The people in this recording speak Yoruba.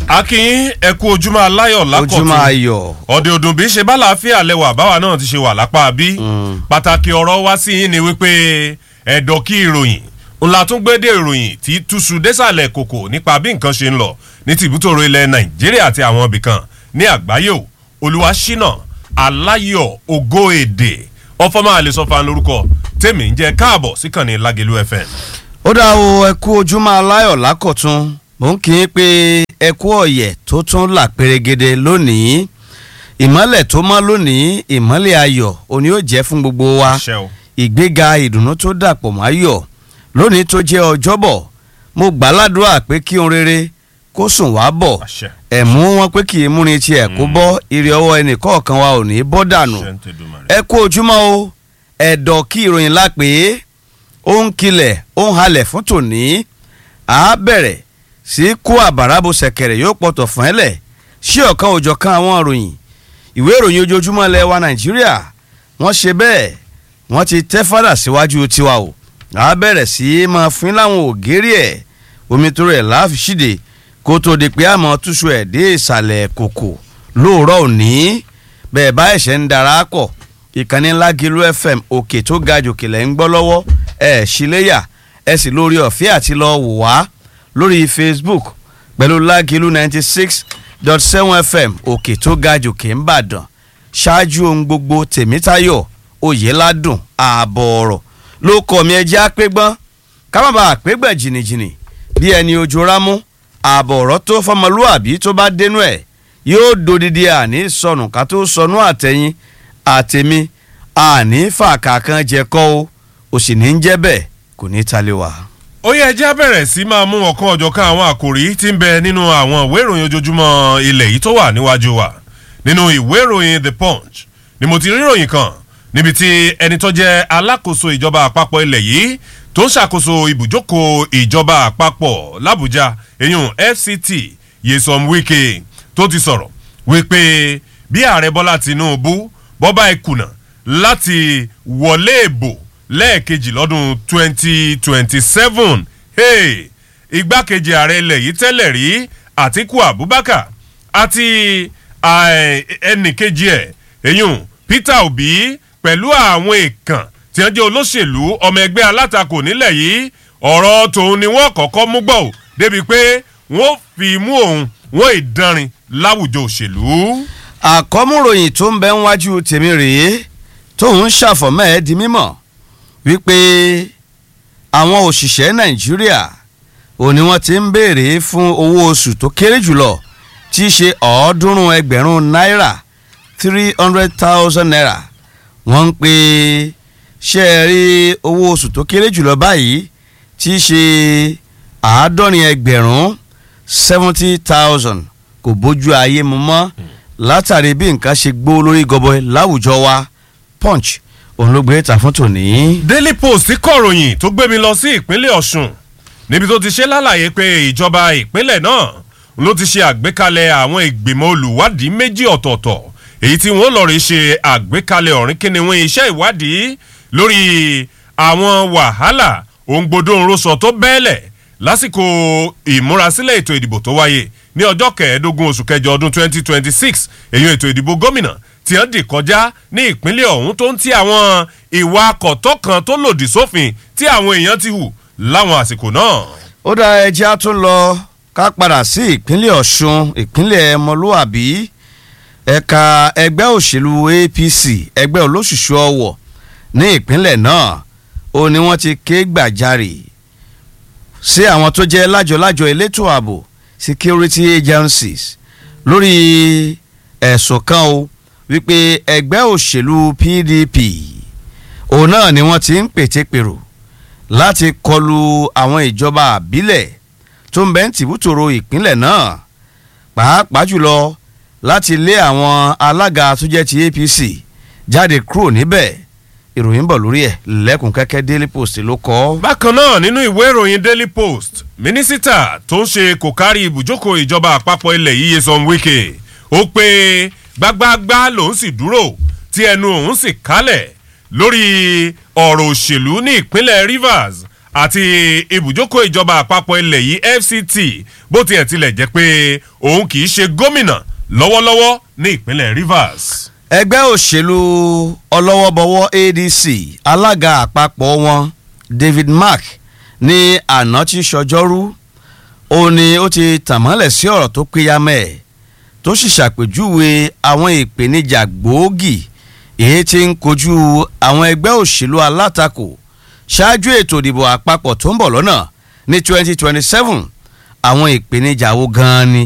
akin ẹ kú ojúmọ́ aláyọ̀ lákọ̀tún ojúmọ́ ayọ̀ ọ̀dẹ̀ òdùn bí ṣe bá làáfíà lẹ́wà báwa náà ti ṣe wà lápá bí pàtàkì ọ̀rọ̀ wá sí yín ni wípé ẹ̀dọ̀ kí ìròyìn ńlá tún gbé dé ìròyìn tí túṣu désàlẹ̀ kòkò nípa bí nǹkan ṣe ń lọ ní tìbútòrò ilẹ̀ nàìjíríà àti àwọn ibìkan ní àgbáyé o olúwaṣínà aláyọ̀ ògo èdè ọfọmọ àlesọfà lórúkọ tèmi ń jẹ káàbọ̀ síkànnì lágẹlú fm. ó dá o ẹ kú ojúmọ́ aláyọ̀ lákọ̀tún mò ń kí i pé ẹ kú ọ̀yẹ̀ tó tún là pérégede lónìí ìmọ́lẹ̀ tó mọ́ lónìí ìmọ́lẹ̀ ayọ̀ òní ó jẹ́ fún gbogbo wa Àṣẹ o. ìgbéga ìdùnnú tó dàpọ̀ máyọ̀ lónìí tó jẹ́ ọjọ́bọ̀ mo gbàládùá pé kí ohun rere kó sùn wá bọ̀ Àṣẹ. ẹ̀mú wọn pé kì í múni tiẹ̀ kó bọ́ ire ọwọ́ ẹnì kọ̀ọ̀kan wa ò ní bọ́ dànù Ṣé ń tẹ̀dùmarè? ẹ kú ojúmọ́ o ẹ̀dọ̀ kí ìròyìn la pè é ó ń kilẹ̀ ó ń halẹ̀ fún tòní à á bẹ̀rẹ̀ sí kó àbàràbò ṣẹ̀kẹ̀rẹ̀ yóò pọ̀tọ̀ fún ẹ lẹ̀ sí ọ̀kan òjọ̀kan àwọn ìròyìn ìwé ìròyìn ojoojúmọ́ ilẹ̀ wa nàìjíríà wọ́n ṣe bẹ́ẹ̀ wọ́n ti tẹ́ fádà síwájú tiwa o à á bẹ̀rẹ̀ sí máa fín láwọn ògèrè ẹ̀ omi tó rẹ̀ láàfin ṣíde kó tó di pé àmọ́ túṣu ẹ̀ dé ìsàlẹ̀ kòkò lóòrọ̀ òní bẹ́ẹ̀ bá ẹ̀ṣẹ̀ ń darapọ̀ ìkànnì ńlá gílú fm òkè tó ga jòkè lẹ́ ń gbọ́ lọ́wọ́ ẹ̀ ṣíléyà ẹ̀ sì lórí ọ̀fẹ́ àti lọ wò wá lórí facebook pẹ̀lú lágìlú ninety six dot seven fm òkè tó ga jòkè ń bàdàn ṣáájú ohun gbogbo tèmítayọ̀ oyèládùn ààbọ̀ ọ̀rọ̀ ló kọ́ mi ẹjẹ́ àpégbọ́n ká má bàa àpégbẹ̀ jìnnìjìnnì bí ẹni ojú rámú ààbọ̀ ọ̀rọ̀ tó fọmọlúàbí tó bá dénú ẹ̀ yóò dodidi àní sọnù ká tó sọnù àtẹ̀yìn àtẹ̀mí àní fàkàkan jẹ kọ́ o ò sì ní jẹ́ bẹ́ẹ̀ kò ní talé wa. ó yẹ ẹjẹ́ bẹ̀rẹ̀ sí máa mú ọ̀kan ọ̀jọ̀kan àwọn àkòrí tí ń bẹ nínú àwọn ìwé ìròyìn ojoojúmọ́ ilẹ̀ yìí tó wà níwájú wa nínú ìwé ìròyìn the punch ni mo ti rí ìròyìn kan níbi tí ẹni tó jẹ́ alákòóso ìjọba àpapọ̀ ilẹ̀ yìí tó ń ṣàkóso ibùjókòó ìjọba àpapọ̀ làbújá eyín fct yesom wike tó ti sọ̀rọ̀ wípé bí ààrẹ bọ́lá tinubu bọ́bá ìkùnà láti wọlé ìbò lẹ́ẹ̀kejì lọ́dún 2027 hey, igbákejì ààrẹ ilẹ̀ yìí tẹ́lẹ̀ rí àtiku abubakar àti ẹnìkejì ẹ̀ eyín peter obi pẹ̀lú àwọn èèkàn tí wọ́n jẹ́ olóṣèlú ọmọ ẹgbẹ́ alátakò nílẹ̀ yìí ọ̀rọ̀ tòun ni wọ́n kọ́kọ́ mú gbọ́ ò débi pé wọ́n fi mú òun wọ́n ìdánrin láwùjọ òṣèlú. àkọ́múròyìn tó ń bẹ níwájú tèmi rèé tóun ṣàfọ̀mọ́ ẹ̀ di mímọ̀ wípé àwọn òṣìṣẹ́ nàìjíríà ò ní wọ́n ti ń béèrè fún owó oṣù tó kéré jùlọ tí í ṣe ọ̀ọ́dúnrún ẹgbẹ̀rún náírà three hundred thousand naira wọ́n ń pè ṣe é rí owó oṣù tó kéré jùlọ báyìí tí í ṣe àádọ́rin ẹgbẹ̀rún seventy thousand kò bójú ayé mu mọ́ látàrí bí nǹkan ṣe gbó lórí gọbọi láwùjọ wa punch òun ló gbé ta fún tòní. daily post kọ̀ròyìn tó gbé mi lọ sí ìpínlẹ̀ ọ̀ṣun níbi tó ti ṣe lálàyé pé ìjọba ìpínlẹ̀ náà ló ti ṣe àgbékalẹ̀ àwọn ìgbìmọ̀ olùwádìí méjì ọ̀tọ̀ọ̀tọ̀ èyí tí wọ́n lọ́ọ́ rí ṣe àgbékalẹ̀ ọ̀rìn kíniwín iṣẹ́ ìwádìí lórí àwọn wàhálà òǹgbodò ńrọ̀sọ̀ tó bẹ́ẹ̀lẹ̀ lásìkò ìmúrasílẹ̀ ètò ìdìbò tó wáyé ní ọjọ́ kẹẹ̀ẹ́dógún oṣù kẹjọ ọdún 2026 èyí ètò ìdìbò gómìnà tí wọ́n dì kọjá ní ìpínlẹ̀ ọ̀hún tó ń ti àwọn ìwà akọ̀tọ́ kan tó lòdì sófin tí àwọn èèyàn ti hù láwọn àsìkò náà. ó dá ẹjẹ́ á tún lọ ká padà sí ìpínlẹ̀ ọ̀ṣun ìpínlẹ̀ ọmọlúwàbí ẹ̀ka ẹgbẹ́ òṣèlú apc ẹgbẹ́ olóṣùṣù ọwọ̀ ní ìpínlẹ̀ náà ó ní wọ́n ti ké gbàjarè sí àwọn tó jẹ́ lájọ-lájọ elétò ààbò security agencies lórí ẹ̀sùn kan o wípé ẹgbẹ́ òṣèlú pdp òun náà ni wọ́n ti ń pètèpèrò láti kọlu àwọn ìjọba àbílẹ̀ tó ń bẹ́ ń tìbútòrò ìpínlẹ̀ náà pàápàá jùlọ láti lé àwọn alága tó jẹ́ ti apc jáde kúrò níbẹ̀ ìròyìn bọ̀ lórí ẹ̀ lẹ́kùn kẹ́kẹ́ daily post ló kọ́. bákan náà nínú ìwé ìròyìn daily post mínísítà tó ń ṣe kò kárí ibùjókòó ìjọba àpapọ̀ ilẹ̀ yìí Nyesom Wike ó pé gbágbáágbá lòún sì dúró tí ẹnu òun sì kálẹ̀ lórí ọ̀rọ̀ òṣèlú ní ìpínlẹ̀ Rivers àti ibùjókòó ìjọba àpapọ̀ ilẹ̀ yìí fct bó tiẹ̀ tilẹ̀ jẹ́ pé òun kì í ṣe gómìnà lọ́wọ́lọ́wọ́ ní ìpínlẹ̀ rivers. ẹgbẹ́ òṣèlú ọlọ́wọ́bọwọ́ adc alága àpapọ̀ wọn david mark ní àná tí sọjọ́rú ó ní ó ti tàmọ́lẹ̀ sí ọ̀rọ̀ tó péyàmẹ́ ẹ̀ tó sì ṣàpèjúwe àwọn ìpèníjà gbòógì èyí tí ń kojú àwọn ẹgbẹ́ òṣèlú alátakò ṣáájú ètò ìdìbò àpapọ̀ tó ń bọ̀ lọ́nà ní twenty twenty seven àwọn ìpèníjà wo gan-an ni